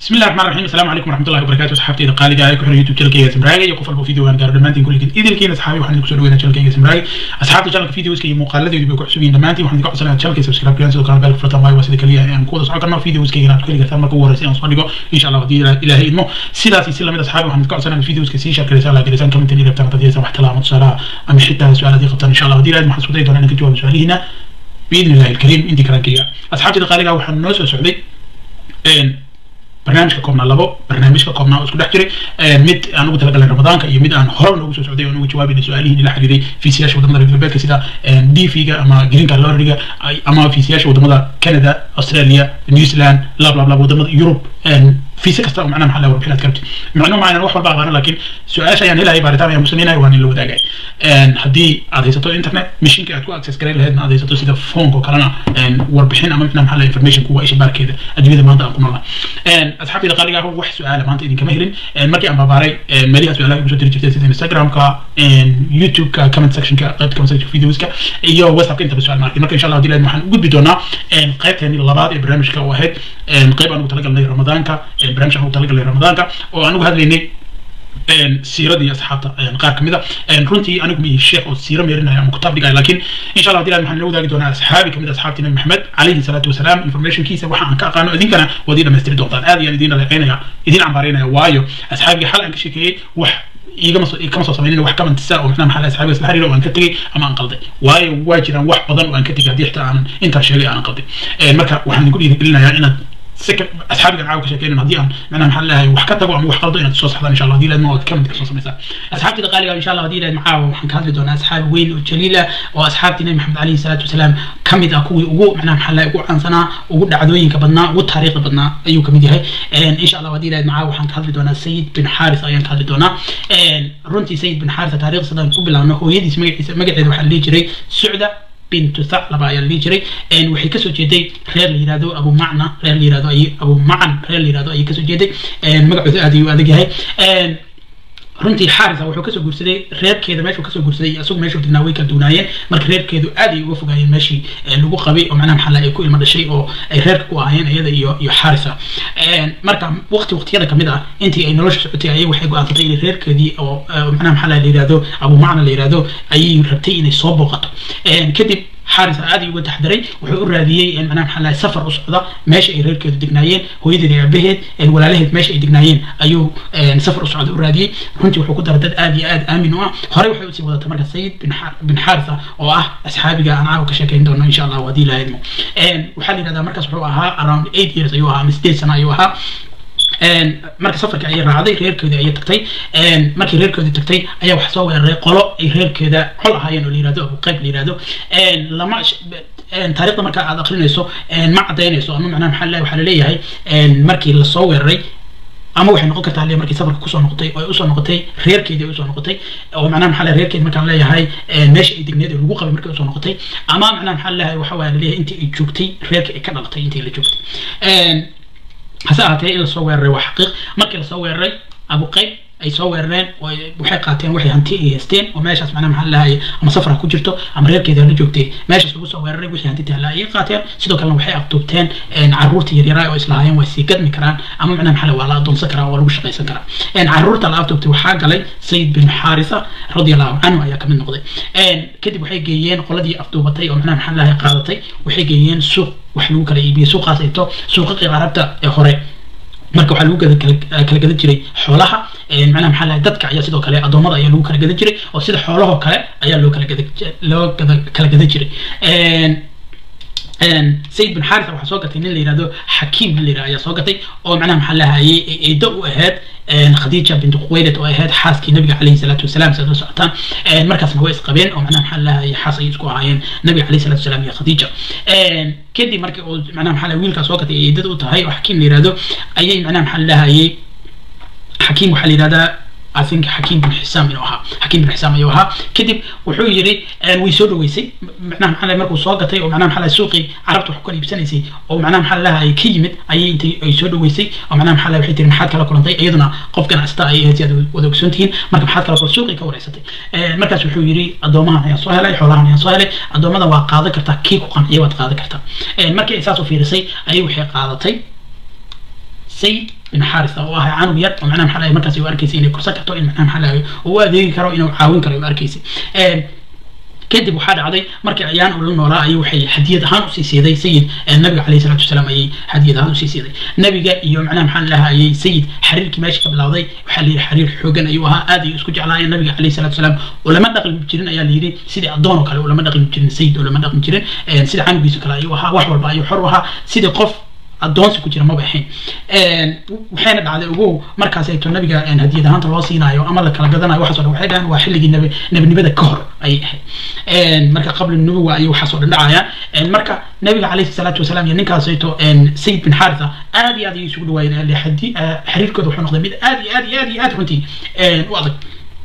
بسم الله الرحمن الرحيم السلام عليكم ورحمه الله وبركاته صحابتي اذا قالي عليكم حريه تشلكيga سمراغي iyo qof walba video aan gaaro dhamaantiin kulligiin idilkiina asxaabi waxaan idinku soo dhaweynaa channelkayga sumraagi asxaabta channelka videoska iyo muuqaaladeedu bay ku cusub yihiin dhamaantiin waxaan idinka codsanayaa channelkayga subscribe garan sidoo kale bell furatan waayo waa sida kaliya ee aan ku wada socon karno videoskayga inaad ku heli kartaan marka ugu horeysa aan soo dhigo insha allah haddii ilaahay idmo sidaas iyo si lamid asxaabi waxaan idinka codsanayaa videoska sii share gareysaan laa gareysaan commentin iyo rabtaan haddii wax talaamo tusaalaha ama xitaa su-aal haddii qabtaan insha allah haddii ilaahay waxaan isku dayi doonaa inaan ka jawaabo su-aalihiina باذن الله الكريم انت كرانكيga asxaabtayda qaaliga waxaan noo soo socday barnaamijka koobnaa labo barnaamijka koobnaa oo isku dhex jiray mid aan ugu talagalay ramadaanka iyo mid aan hore noogu soo socday oo noogu jawaabayna su-aalihiin la xiriiray fiisiyaasha wadamada reer galbeedka sida dv-ga ama greenka lorriga ama fiisiyaasha wadamada canada australia new zealand lab lab lab wadamada yurub fiisa kasta oo macnaha maxaa la warbixinaad ka rabtid macnuhu ma aynan wax walba aqaano laakiin su-aasha ayaan helaya baaritaan ayaan musameynaya waan la wadaagay haddii aad haysato internet mashinka aad ku access gareyn lahaydna aad haysato sida phoneka oo kalena warbixin ama macnaha maxaa la information kuwa isha baarkeeda adduunyada maanta aan ku noolaa asxaabtayda qaaliga ah wax su-aala maanta idinkama helin markii aan baabaaray meeliha su-aalaha igu soo diri jirtay sida instagramka youtubeka comment sectionka qaybta comment section videoska iyo whatsappka intaba su-aal markin marka insha allah hadii waxaan u gudbi doonaa qaybteeni labaad ee barnaamijka oo ahayd qayb aan ugu talagalnay ramadaanka barnaamij aan ugu talagalnay ramadaanka oo aan ugu hadlaynay siiradii asxaabta qaar kamid a runtii anigu ma sheekh oo siiro meerinaya ama kutaab dhigaya laakiin insha allah hadii waxaan la wadaagi doonaa asxaabi kamid asxaabti nabi maxamed calayhi salaatu wasalaam informationkiisa waxa aan ka aqaano idinkana waad ii dhamaystiri doontaan aad iyaan idin dhaleecaynaya idin cambaaraynaya waayo asxaabigii xal aan ka sheekeeyey wax igama soo kama soo samaynin wax kamantisa oo macnaha maxaa asxaabiga isla xiriira oo aan ka tegey ama aan qalday waayo waa jiraan wax badan oo aan ka tegay haddii xitaa aan intaan sheegay aan qalday marka waxaan idinku dhiirigelinayaa inaad asxaabigan caawa ka sheekeynin haddii aan macnaha maxaa leeyahay wax ka tago ama wax qaldo inaad soo saxdaan insha allah haddii laadma ood comment ka soo samaysaa asxaabtida qaaliga insha allah haddii ilaad macaawa waxaan ka hadli doonaa asxaabi weyn oo jaliila oo asxaabtii nabi maxamed calayhi salaatu wasalaam ka mid ah kuwii ugu macnaha maxaa leeyahay ugu caansanaa ugu dhacdooyinka badnaa ugu taariikhda badnaa ayuu kamid yahay insha allah haddii ilaad macaawa waxaan ka hadli doonaa sayid bin xaaris ayaan ka hadli doonaa runtii sayid bin xaaris taariikhda sadaan ku bilaabno hooyadiis magaciisa magaceeda waxaa la dhihi jiray sucda بنت ثعلبة ayaa la jiray waxay kasoo jeeday reer la yirahdo abu macna reer la yirahdo ay abu macan reer la yirahdo ayay kasoo jeeday magacooda aad ayuu adag yahay runtii xaarisa wuxuu kasoo guursaday reerkeeda meeshuu kasoo guursaday isagu meeshuu degnaa way kala duunaayeen marka reerkeedu aad ay uga fogaayeen meeshii lagu qabay oo macnaha maxaa ay ku ilmo dhashay oo ay reerka ku ahaayeen iyada iyo iyo xaarisa marka waqti waqtiyada kamid ah intii ay nolosha socotay ayay waxay go-aansatay inay reerkeedii oo macnaha maxaa la yirahdo abu macna la yirahdo ayay rabtay inay soo booqato kadib xaaris aad uga taxdaray wuxuu u raadiyey macnaha maxaa lahay safar u socda meesha ay reerkeedu degnaayeen hooyadeed iyo aabaheed walaalaheed meesha ay degnaayeen ayuu safar u socda u raadiyey runtii wuxuu ku daray dad aad iyo aad aamin u ah horey waxay usii wadatay marka sayid bin xaarisa oo ah asxaabiga aan caawa ka sheekeyn doono insha allah haddii la idmo waxaa la yidhahdaa markaas wuxuu ahaa around eight years ayuu ahaa ama sideed sano ayuu ahaa marka safarka ayay raacday reerkeedii ayay tagtay markii reerkeedii tagtay ayaa wax soo weeraray qolo ay reerkeeda col ahaayeen oo la yirahdo abu qayb la yirahdo lama taariikhda marka aad akrinayso ma cadaynayso ama macnaha maxaa waxaa laleeyahay markii lasoo weeraray ama waxay noqon kartaa le markii safarka kusoo noqotay oo ay usoo noqotay reerkeedii ay usoo noqotay oo macnaha maxaa leeyahay reerkeedi markaan leeyahay meesha ay degneed ee lagu qabay markay usoo noqotay ama macnaha maxaa leeyahay waxa waa laleeyahay intii ay joogtay reerka ay ka dhalatay intii la joogtay hase ahaatee in lasoo weeraray waa xaqiiq markii lasoo weeraray abu qayb ay soo weerareen waxay qaateen waxay hanti ay haysteen oo meeshaas macnaha maxaa lahaye ama safra ku jirto ama reerkeeda la joogtay meeshaas lagu soo weeraray wixii hanti taala ayay qaateen sidoo kalena waxay afduubteen caruurta yaryaraa oo islahaayeen way sii gadmi karaan ama macnaha maxaa waa la adoonsan karaa waa lagu shaqaysan karaa caruurta la afduubtay waxaa galay sayid bin xaarisa radiallahu canhu ayaa kamid noqday kadib waxay geeyeen qoladii afduubatay oo macnaha maxaa lahaye qaadatay waxay geeyeen suuq wax lagu kala iibiyey suuqaas ayto suuqaqii carabta ee hore marka waxaa lagu kala gadan jiray xoolaha macnaha maxaa lahay dadka ayaa sidoo kale addoommada ayaa lagu kala gadan jiray oo sida xoolahoo kale ayaa loo kala gada loo kala gadan jiray sayid bin xaarisa waxaa soo gatay nin la yihahdo xakiim nin la yihahdo ayaa soo gatay oo macnaha maxaa lahayay eedo u ahayd khadiija bintu khuwaylad oo ahayd xaaskii nabiga calayhi salaatu wasalaam sidaad la socotaan markaasna way isqabeen oo macnaha maxaa lahayay xaas ay isku ahaayeen nabiga calayhi salatu wasalaam iyo khadiija kadib markii uu macnaha maxaa wiilkaa soo gatay eedada u tahay oo xakiim la yihahdo ayay macnaha maxaa lahayay xakiim waxaa la yihahdaa I think حكيم بن حسام inuu ahaa حكيم بن حسام ayuu ahaa kadib wuxuu yiri way soo dhaweysay macnaha maxaa markuu soo gatay oo macnaha maxaa suuqii carabta wax ku kala iibsanaysay oo macnaha maxaa lahay ka yimid ayay intay ay soo dhaweysay oo macnaha maxaa waxay tiri maxaad kala kulantay iyaduna qof ganacsataa ay ahayd si aad wada ogsoon tihiin marka maxaad kala kulantay suuqii ka wareysatay markaas wuxuu yiri addoomahan ayaan soo helay xoolahan ayaan soo helay addoommada waa qaadan kartaa kii ku qanciya waad qaadan kartaa markii ay saas u fiirisay ayay waxay qaadatay sayid bin xaarisa oo ahaa canug yar oo macnaha maxaa lahay markaas u arkaysay inay korsan karto in macnaha maxaa lahay uu adeegi karo inuu caawin karo u arkaysay kadib waxaa dhacday markii ayaan ula noolaa ayay waxay hadiyad ahaan usii siiday sayid nabiga caleyhi salatu wasalaam ayay hadiyad ahaan usii siiday nabiga iyo macnaha maxaa lahaa ayay sayid xiriirkii meesha ka bilowday waxaa la yidhi xiriir xoogan ayuu ahaa aad ayuu isku jeclaayeen nabiga caleyhi salatu wasalaam ulama dhaqmi jirin ayaa la yidhi sidii addoon oo kale ulama dhaqmi jirin sayid ulama dhaqmi jirin sida canugiisa kale ayuu ahaa wax walba ayuu xor u ahaa sidii qof addoonsi ku jira maba ahayn waxayna dhacday ugu markaas ayto nabiga hadiyad ahaanta loo siinaayo ama la kala gadanayo waxaas o dhan waxay dhahaan waa xilligii nabi nabinimada ka hor ayay ahayd marka qabla nubuwa ayay waxaas oo dhan dhacayaan marka nabiga calayhi salaatu wasalaam iyo ninkaas ayto sayid bin xaritha aad iyo aad ayay isugu dhawaayeen xiriirkooda wuxuu noqday mid aad iyo aad iyo aad iyo aad runtii u adag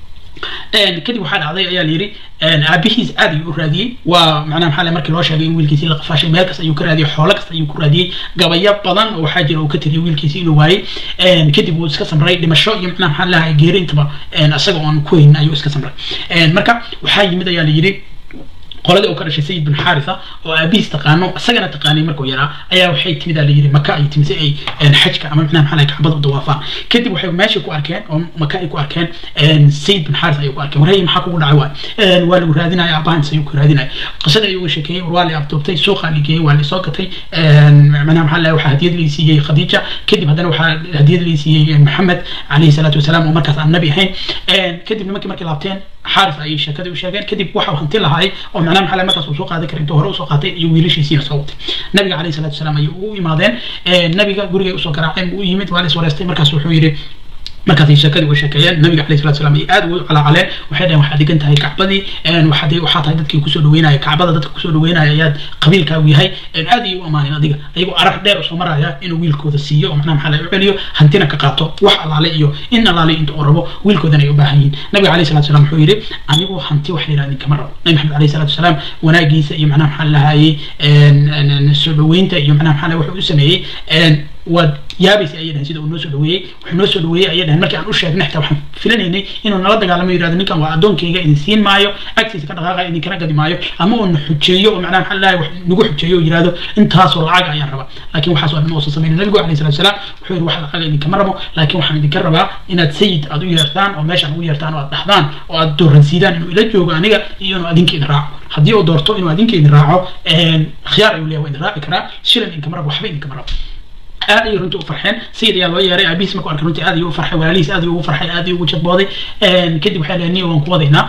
kadib waxaa dhacday ayaa la yidhi aabihiis aad ayuu u raadiyey waa macnaha maxaa markii loo sheegay in wiilkiisii la qafaashay meel kasta ayuu ka raadiyey xoolo kasta ayuu ku raadiyey gabayo badan oo waxaa jira uu ka tiriyay wiilkiisii inuu waayey kadib uu iska samray dhimasho iyo macnaha maxaa lahay geeri intaba isaga oon ku haynin ayuu iska samray marka waxaa yimid ayaa la yidhi qoladii uu ka dhashay sayid bin xaritha oo aabihiis taqaano isagana taqaanay markuu yaraa ayaa waxay timid aa la yidhi maka ay timid si ay xajka ama macnaha maxaa kacbada u dawaafaan kadib waxay meesha ku arkeen oo maka ay ku arkeen sayid bin xaritha ayay ku arkeen warhay maxaa kugu dhacay waay waa lagu raadinaya aabahan sayuu ku raadinaya qisada ayuu uga sheekeeyey war waa la abdoobtay suuqaa la geeyey waa la soo gatay macnaha maxaa lahay waxaa hadiyad lii siiyey khadiija kadib haddana waxaa hadiyad lii siiyey maxamed calayhi salaatu wasalaam oo markaas aan nabi ahayn kadib nimankii markay laabteen xaaris ayay sheekadii u sheegeen kadib waxau hanti lahaay oo macnaha maxaa markaas uu soo qaadan kara intuu hore usoo qaatay iyo wiilashiisiina soo watay nabiga calayhi salatu wasalaam ayay u imaadeen nabiga gurigay usoo garaaceen buu u yimid waa la is wareystay markaas wuxuu yidhi markaasay sheekadii uga sheekeeyeen nabiga calayhi salatu wasalaam ay aad ugu calaacaleen waxay dhaheen waxaad degan tahay kacbadii waxaad waxaa tahay dadkii kusoo dhaweynaya kacbada dadka kusoo dhaweynaya ayaad qabiilkaagu yahay aad ayay u amaaneen adiga ayagoo arag dheer usoo maraya inuu wiilkooda siiyo oo macnaha maxaa laga celiyo hantina ka qaato wax alaale iyo in alaale inta uu rabo wiilkoodana ay u baahan yihiin nabiga calayhi salatu wasalaam wuxuu yidhi anigu hanti wax la yidhahda inkama rabo nabi maxamed calayhi salatu wasalaam wanaagiisa iyo macnaha maxaa lahayey soo dhaweynta iyo macnaha maxaa wuxuu u sameeyey waad yaabaysa ayay dhahen sida uu noo soo dhaweeyey wuxuu noo soo dhaweeyey ayay dhahen markii aan u sheegnay xitaa waxaan filanaynay inuu nala dagaalamo yirahdo ninkan waa addoonkayga idin siin maayo agtiisa ka dhaqaaqa idinkana gadi maayo ama uu na xujeeyo oo macnaha maxaa lahay wax nagu xujeeyo oo yirahdo intaasoo lacag ayaan rabaa laakiin waxaas oo dhan uusan samaynin nabigu calayhi salatu wasalaam wuxuu yidhi wax lacag idinkama rabo laakiin waxaan idinka rabaa inaad sayid aad u yeertaan oo meeshaan ugu yeertaan oo aad dhahdaan oo aad dooransiidaan inuu ila joogo aniga iyo inuu adinka idin raaco haddii uu doorto inuu adinka idin raaco khiyaar ayuu leeyahay waa idin raaci karaa shilan idinkama rabo waxba idinkama rabo aad ayay runtii u farxeen sayid ayaa loo yeeray aabihiis markuu arkay runtii aad ayuu u farxay walaalihiis aad ayuu ugu farxay aad ayuu ugu jadbooday kadib waxay dhaheen niyo waan ku wadaynaa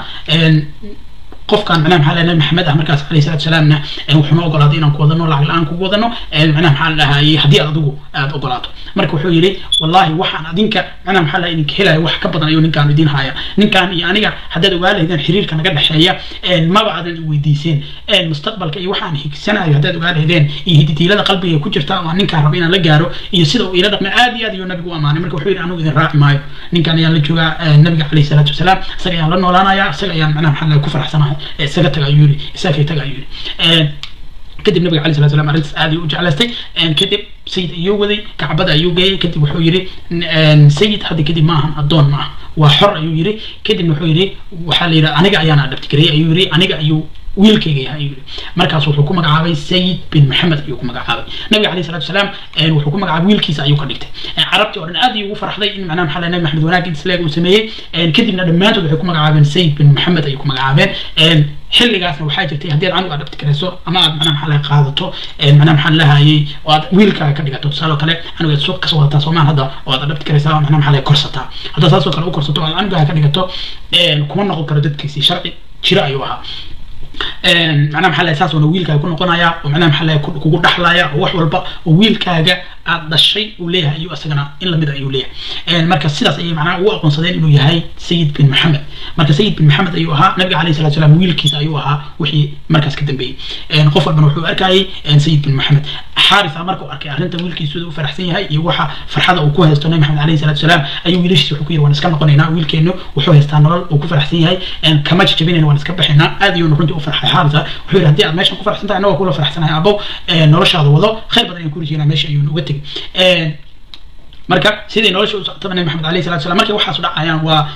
qofkan macnaha maxaa nabi maxamed ah markaas calayhi salatu wasalaamna wuxuuna ogolaaday inaan ku wadano lacag la-aan kugu wadano macnaha maxaa lahayay haddii aad adigu aad ogolaato marka wuxuu yidhi wallahi waxaan adinka macnaha maxaa laha idinka helaya wax ka badan ayuu ninkaan idin haya ninkaan iyo aniga haddaad ogaa lahaydeen xiriirka naga dhexeeya maba aadan i weydiiseen mustaqbalka iyo waxaan higsanayo haddaad ogaa lahaydeen iyo hiditiilada qalbiga ku jirta oo ninkaan raba inaan la gaaro iyo sida uu ila dhaqmay aad iyo aad ayuu nabigu u amaanay marka wuxuu yidhi anugu idin raaci maayo ninkaan ayaan la joogaa nabiga calayhi salaatu wasalaam isaga ayaan la noolaanaya isaga ayaan macnaha maxaa laha ku faraxsanahay isaga taga ayuu yidhi isagay taga ayuu yidhi kadib nabiga calay salatu salam arrintaas aad ayuu u jeclaystay kadib sayid ayuu waday kacbada ayuu geeyey kadib wuxuu yidhi sayid hadda kadib ma ahan addoon ma ah waa xor ayuu yidhi kadibna wuxuu yidhi waxaa la yidhi aniga ayaana adhabtigareeyey ayuu yidhi aniga ayuu wiilkayga yahay ayuu yidhi markaas wuxuu ku magacaabay sayid bin maxamed ayuu ku magacaabay nabiga calayhi salatu wasalaam wuxuu ku magacaabay wiilkiisa ayuu ka dhigtay carabtii oo dhan aad ayuu ugu farxday in macnaha maxaa nabi maxamed wanaag isleeg uu sameeyey kadibna dhammaantood waxay ku magacaabeen sayid bin maxamed ayay ku magacaabeen xilligaasna waxaa jirtay haddii aad canuga adhabti karayso ama aad macnaha maxaa laga qaadato macnaha maxaa lahayay oo aad wiilkaaga ka dhigato tusaale oo kale canuga aad suuq kasoo wadataa soomaan hadda oo aad adhabti karaysaa oo macnaha maxaa laga korsataa haddaad saasoo kale u korsato oo aad canugaaga ka dhigato kuma noqon karo dadkiisii sharci jira ayuu ahaa macnaha maxaa lahay saas oona wiilkaaga ku noqonaya oo macnaha maxaa lahay kugu dhaxlaya oo wax walba oo wiilkaaga aad dhashay uu leeyahay ayuu isagana in lamid ayuu leeyahay marka sidaas ayay macnaha ugu aqoonsadeen inuu yahay sayid bin maxamed marka sayid bin maxamed ayuu ahaa nabiga calayhi salatu salaam wiilkiisa ayuu ahaa wixii markaas ka dambeeyey qof walbana wuxuu arkayay sayid bin maxamed xaarisa markuu arkay arrinta wiilkiisu u faraxsan yahay iyo waxa farxada uu ku haysto nabi maxamed calayhi salatu salaam ayuu wiilashiisa wuxuu ku yidhi waan iska noqonaynaa wiilkeenu wuxuu haystaa nolol uu ku faraxsan yahay kama jajabinayna waan iska baxaynaa aad ayuuna runtii u farxay xaarisa wuxuu yidhi haddii aad meeshan ku faraxsan tahay annaga kula faraxsanahay abow noloshaada wado khayr badan ayaan ku rijeynaa meesha ayuuna uga tegey marka sidai nolosha u socotaba nabi maxamed alayhi salatu salam markay waxaas dhacayaan waa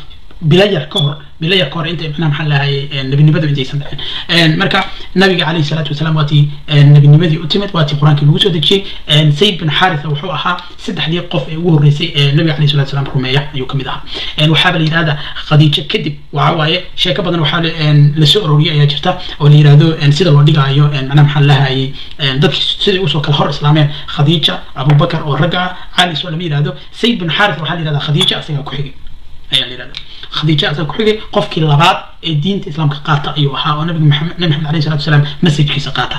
bilayar ka hor bilayar ka hor intay macnaha maxaa lahay nebinimadu intaysan dhicin marka nabiga calayhi salaatu wasalaam waatii nebinimadii u timid waatii qur-aankii lagu soo dejiyey sayid bin xaritha wuxuu ahaa saddexdii qof ee ugu horreysay ee nabiga calayhi salatu wasalaam rumeeya ayuu kamid ahaa waxaaba la yidhahda khadiijo kadib waxa waaye sheeko badan waxaa lasoo uroriyay ayaa jirta oo la yidhahdo sida loo dhigaayo macnaha maxaa lahayay dadkii siday usoo kala hor islaameen khadiija abubakar oo ragga ah cali soo lama yidhahdo sayid bin xaritha waxaa la yidhahdaa khadiija asagaa ku xigay ayaa la yidhahda khadiija asaga ku xigay qofkii labaad ee diinta islaamka qaata ayuu ahaa oo nabiga maxamed nabi maxamed alayhi salatu wasalaam masajkiisa qaata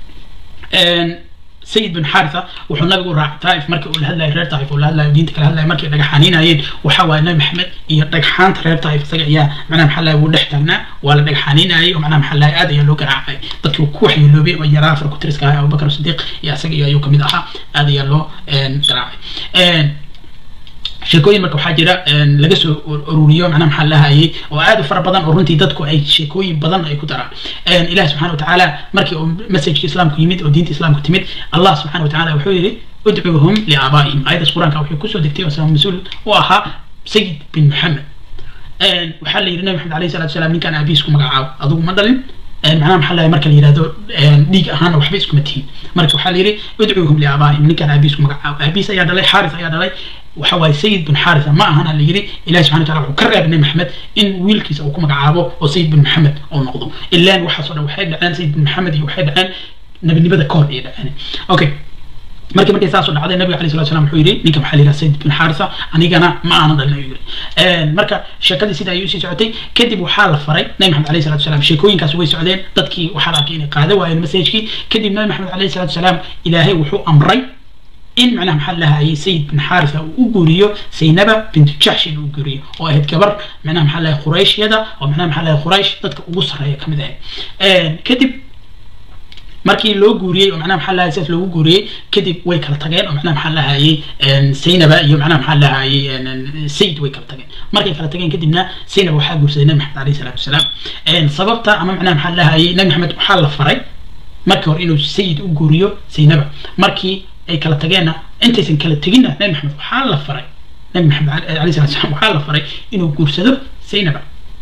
sayid bin xaritha wuxuu nabigu raacay taif markii uu la hadlayay reer taif uu la hadlayo diinta kala hadlayay markay dhagaxaaniinayeen waxaa waaye nabi maxamed iyo dhagxaanta reer taif isaga ayaa macnaha maxaa lahay wuu dhex taagnaa waa la dhagaxaaniinayay oo macnaha maxaa lahay aad ayaa loo garaacay dadkii ku waxyeeloobay oo yaraa afar kutiriska ahaa abubakar sidiiq iyo isaga iyo ayuu kamid ahaa aad ayaa loo garaacay sheekooyin marka waxaa jira laga soo ururiyo macnaha maxaa lahayay oo aad u fara badan oo runtii dadku ay sheekooyin badan ay ku daraan ilahi subxana watacaala markii uu masajka islaamku yimid oo diinta islaamku timid allah subxana watacaala wuxuu yidhi udcuuhum liaabaa'ihim ayadaas qur-aanka waxay kusoo degtay oo mas-uul u ahaa sayid bin maxamed waxaa la yidhi nabi maxamed alayhi salatu wasalaam ninkaan aabihiis ku magacaabo adigu ma dhalin macnaha maxaa lahay marka la yidhahdo dhiig ahaana waxba iskuma tihin marka waxaa la yidhi udcuuhum liaabaa'ihim ninkaan aabihiis ku magacaabo aabihiis ayaa dhalay xaaris ayaa dhalay waxa waaye sayid bin xaritha ma ahana la yidhi ilahi subxana wataala wuxuu ka reebay nabi maxamed in wiilkiisa uu ku magacaabo oo sayid bin maxamed uu noqdo ilaan waxaasoo dhan waxay dhaceen sayid bin maxamed iyo waxay dhaceen nabinimada ka hor ayay dhaceen okay markii markay saasoo dhacday nabiga alayhi salatu wasalam wuxuu yidhi ninka maxaa la yidhaha sayid bin xaritha anigana ma aanan dhalin ayuu yidhi marka sheekadii sida ayuu usii socotay kadib waxaa la faray nabi maxamed alayhi salatu wasalam sheekooyinkaas way socdeen dadkii waxaa la arkay inay qaada waayeen masajkii kadib nabi maxamed alayhi salatu wasalaam ilaahay wuxuu amray in macnaha maxaa lahayay sayid bin xaritha uu u guuriyo saynaba bintu jaxsh in uu guuriyo oo ahayd gabar macnaha maxaa lahay qurayshiyada oo macnaha maxaa lahay quraysh dadka ugu sarreeya kamid ahayd kadib markii loo guuriyey oo macnaha maxaa lahay sidaas loogu guuriyey kadib way kala tageen oo macnaha maxaa lahayay saynaba iyo macnaha maxaa lahayay sayid way kala tageen markay kala tageen kadibna saynaba waxaa guursaday nabi maxamed alayhi salaatu wasalaam sababta ama macnaha maxaa lahayay nabi maxamed waxaa la faray markii hore inuu sayid u guuriyo saynaba markii ay kala tageenna intaysan kala teginna nabi maxamed waxaa la faray nabi maxamed alayhi salatu wasalaam waxaa la faray inuu guursado saynaba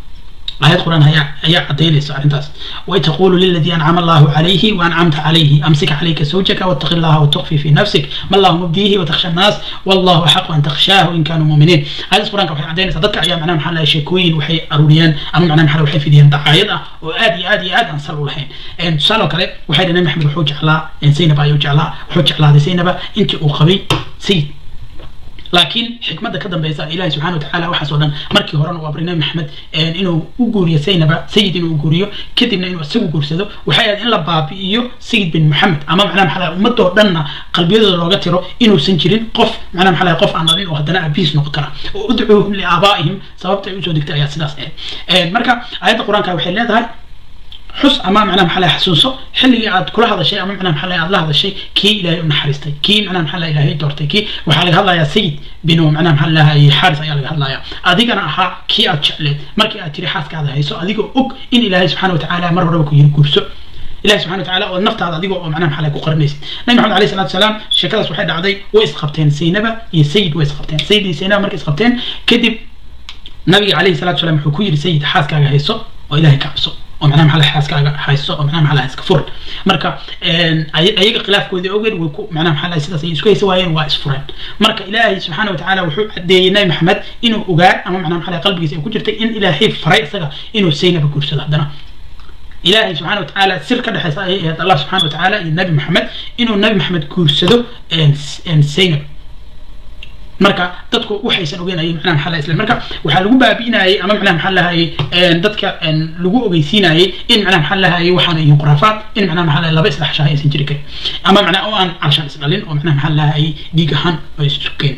آيات قرآن هي هي عدين أرنتاس وتقول للذي أنعم الله عليه وأنعمت عليه أمسك عليك زوجك واتق الله وتخفي في نفسك ما الله مبديه وتخشى الناس والله حق أن تخشاه إن كانوا مؤمنين آيات قرآن كوحي عدين صدق أيام معناها محل شكوين وحي أروليان أما معناها محل وحي في دين دعايضة وآدي آدي آدي أنصروا الحين إن سألوا كله وحي لنا محمد وحوج على إن سينبا يوج على وحوج على هذه سينبا أنت أقبي سيد laakiin xikmadda ka dambeysa ilahi subxana watacaala waxaas oo dhan markii horena uu abray nabi maxamed inuu u guuriyo saynaba sayid inuu guuriyo kadibna inuu isagu guursado waxay ahayd in la baabi'iyo sayid bin maxamed ama macnaha maxaa lahay ummadoo dhanna qalbiyadooda looga tiro inuusan jirin qof macnaha maxaa lahay qof aan dhalin oo haddana abiis noqon kara oo udcuuhum liaabaa'ihim sababta ay usoo degtay ayaa sidaas ahayd marka aayadda qur-aanka waxay leedahay xus ama macnaha maxaa lahay xasuuso xilligii aad kula hadashay ama macnaha maxaa lahay aad la hadashay kii ilaahay u naxariistay kii macnaha maxaa lahay ilaahay doortay kii waxaa laga hadlayaa sayid binu macnaha maxaa lahay xaaris ayaa laga hadlayaa adigana ahaa kii aad jecleed markii aad tiri xaaskaada hayso adigoo og in ilaahay subxaana watacaala mar horeba ku yiri guurso ilahi subxana watacaala oo naftaada adigoo oo macnaha maxaa lahay ku qarinaysid nabi maxamed alayhi salatu wasalaam sheekadaas waxay dhacday way isqabteen saynaba iyo sayid way isqabteen sayid iyo saynaba markay isqabteen kadib nabiga alayhi salatu wasalaam wuxuu ku yiri sayid xaaskaaga hayso oo ilahay ka cabso oo macnaha maxaa lahay xaaskaaga hayso oo macnaha maxaa lahay iska fur marka ayaga khilaafkoodii ogeed way ku macnaha maxaa lahay sidaas ay isku haysa waayeen waa isfureen marka ilaahay subxaana watacaala wuxuu cadeeyey nabi maxamed inuu ogaa ama macnaha maxaa lahay qalbigiisa ay ku jirtay in ilaahay faray isaga inuu saynaba guursado haddana ilaahay subxana watacaala sir ka dhexeysa ayay ahayd allah subxana watacaala iyo nabi maxamed inuu nabi maxamed guursado saynab marka dadku waxaysan ogeynayay macnaha maxaa lahay isla marka waxaa lagu baabi'inayay ama macnaha maxaa lahayay dadka lagu ogeysiinayay in macnaha maxaa lahayay waxaan yihiin khuraafaad in macnaha maxaa lahay laba isdhexshaha aysan jiri karin ama macnaha oo aan carshaan isdhalin oo macnaha maxaa lahayay dhiig ahaan oo isukeen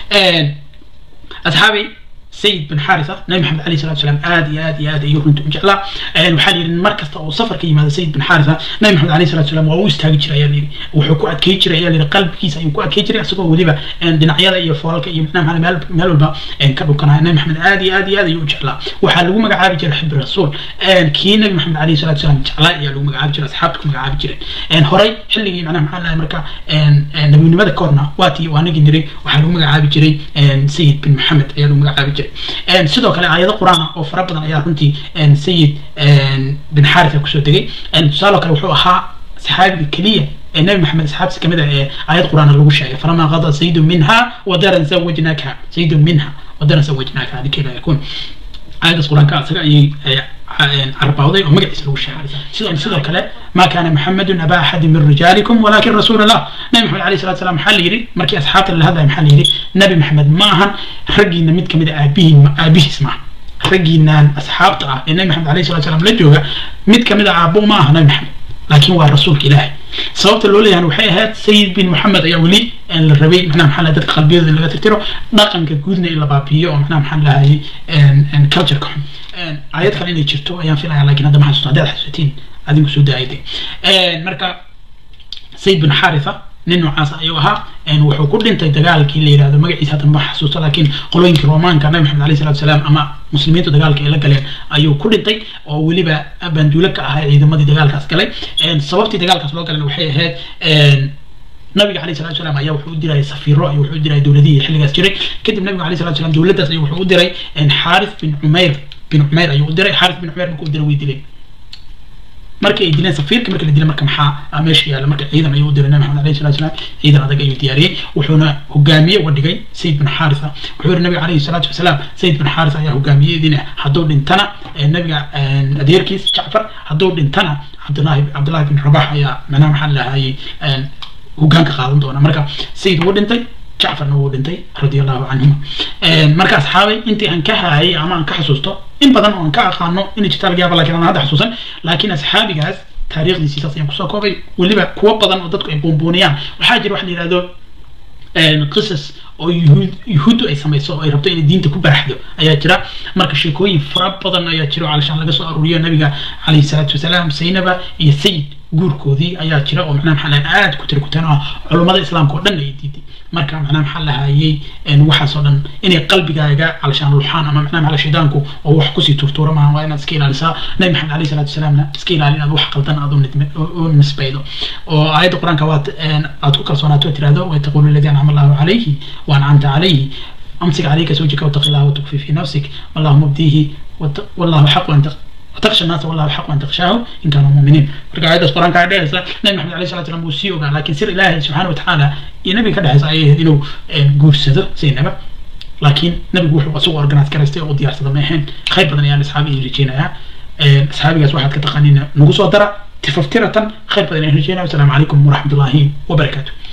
asxaabay sayid bin xaritha nabi maxamed alayhi salatu wasalaam aad iyo aad iyo aad ayuu runta u jeclaa waxaa la yidhi mar kasta oo safar ka yimaada sayid bin xaritha nabi maxamed alayhi salatu wasalaam waa u istaagi jiray ayaa la yidhi wuxuu ku adkey jiray ayaa la yidhi qalbigiisa ayuu ku adkey jiray isagoo weliba dhinacyada iyo foolalka iyo macnaha meel meel walba ka dhukanaya nabi maxamed aad iyo aad iyo aad ayuu u jeclaa waxaa lagu magacaabi jiray xibbi rasuul kii nabi maxamed alayhi salatu wasalaam jeclaa ayaa lagu magacaabi jiray asxaabta ku magacaabi jireen horay xilligii macnaha maxaa lahay marka nabinimada koorna waatii waa nagi niray waxaa lagu magacaabi jiray sayid bin maxamed ayaa lagu magacaabi jiray jiray sidoo kale aayado qur-aan ah oo fara badan ayaa runtii sayid bin xaritha kusoo degay tusaaloo kale wuxuu ahaa saxaabiga keliya ee nabi maxamed asxaabtiisa kamid ah ee aayad qur-aan lagu sheegay falamaa qada sayidu minha wadaran zawajnaaka sayidu minha wadaran zawajnaaka hadii kayfa yakun aayadaas qur-aanka asaga ayay carbawday oo magaciisa lagu sheegay sidoo sidoo kale ma kana maxamedun aba axadi min rijaalikum walakin rasuul allah nabi maxamed alayhi salatu salam maxaa la yidhi markii asxaabta la hadlaya maxaa la yidhi nabi maxamed ma ahan raggiina mid kamid a aabihiin aabihiis maaha raggiinaan asxaabta ah ee nabi maxamed alayhi salatu salam la jooga mid kamid a aabbo ma aha nabi maxamed laakiin waa rasuulka ilaahay sababta loo leeyahay waxay ahayd sayid bin moxamed ayaa weli la rabay macnaha maxaa dadka qalbiyadooda laga tirtiro dhaqanka guudna in la baabi'iyo oo macnaha maxaa lahayay cultureka xun aayad kale inay jirto ayaan filaya lakin hadda ma xasuusto haddaad xasuusatiin adinku soo daayday marka sayid bin xaritha nin noocaas ayuu ahaa wuxuu ku dhintay dagaalkii la yidhahdo magaciisa hadda ma xasuusto laakiin qolooyinkii romaanka nabi maxamed alayhi salatu salaam ama muslimiintu dagaalka ay la galeen ayuu ku dhintay oo weliba banduule ka ahaa ciidamadii dagaalkaas galay sababtii dagaalkaas loo galan waxay ahayd nabiga alayhi salatu salam ayaa wuxuu u diray safiiro ayuu wuxuu u diray dowladihii xilligaas jiray kadib nabiga alayhi salatu salam dowladdaas ayuu wuxuu u diray xaaris bin cumayr bin cumayr ayuu u diray xaaris bin cumayr markuu u diray way dileen markii ay dileen safiirka markii la dilay marka maxaa meesha yaalla marka ciidan ayuu u diray nabi maxamed alayhi salatu salaam ciidan adag ayuu diyaariyey wuxuuna hogaamiye uga dhigay sayid bin xaarisa wuxuu yihi nabiga alayhi salaatu wasalaam sayid bin xaarisa ayaa hogaamiye idin hadduu dhintana nabiga adeerkiis jacfar hadduu dhintana cabdullahi cabdullahi bin rabax ayaa macnaha maxaa lahayay hogaanka qaadan doona marka sayid wuu dhintay jacfarna wuu dhintay radia allahu canhuma marka asxaabay intii aan ka haayay ama aan ka xasuusto in badan oo aan ka aqaano inay jirta laga yaaba lakin aan hadda xasuusan laakiin asxaabigaas taariikhdiisii saas ayaan kusoo koobay weliba kuwo badan oo dadku ay buunbuuniyaan waxaa jira waxa la yihahdo qisas oo yuhuud yuhuuddu ay samayso oo ay rabto inay diinta ku baraxdo ayaa jira marka sheekooyin fara badan ayaa jira oo calashaan laga soo aruuriyo nabiga calayhi salaatu wasalaam saynaba iyo sayid guurkoodii ayaa jira oo macnaha maxaa lahay aad ku tira kutaan oo culummada islaamka oo dhan ay diiday marka macnaha maxaa lahayay waxaas oo dhan inay qalbigaaga calashaan luxaan ama macnaha maxaa shaydaanku oo wax kusii turtuura maaha waa inaad iska ilaalisaa nabi maxamed alayhi salaatu wasalaamna iska ilaali inaad wax qaldan aad u nisbaydo oo aayadda qur-aanka waad aad ku kalsoonaato tirahdo waytaqulu alladii ancama allahu calayhi وأنعمت عليه أمسك عليك زوجك واتق الله وتخفي في نفسك والله مبديه والله حق أن وتخشى الناس والله حق أن تخشاه إن كانوا مؤمنين مرجع هذا القرآن قاعد يسا نبي محمد عليه الصلاة والسلام وسيو لكن سر الله سبحانه وتعالى النبي كده حس أيه إنه جور سده زي النبي لكن نبي وحو أسوأ أرجنات كرستي أو ديار سده ماهن خير بدن يعني أصحابي يرجينا يا أصحابي جالس واحد كتقنين نقص ودرا تففترة خير بدن يرجينا والسلام عليكم ورحمة الله وبركاته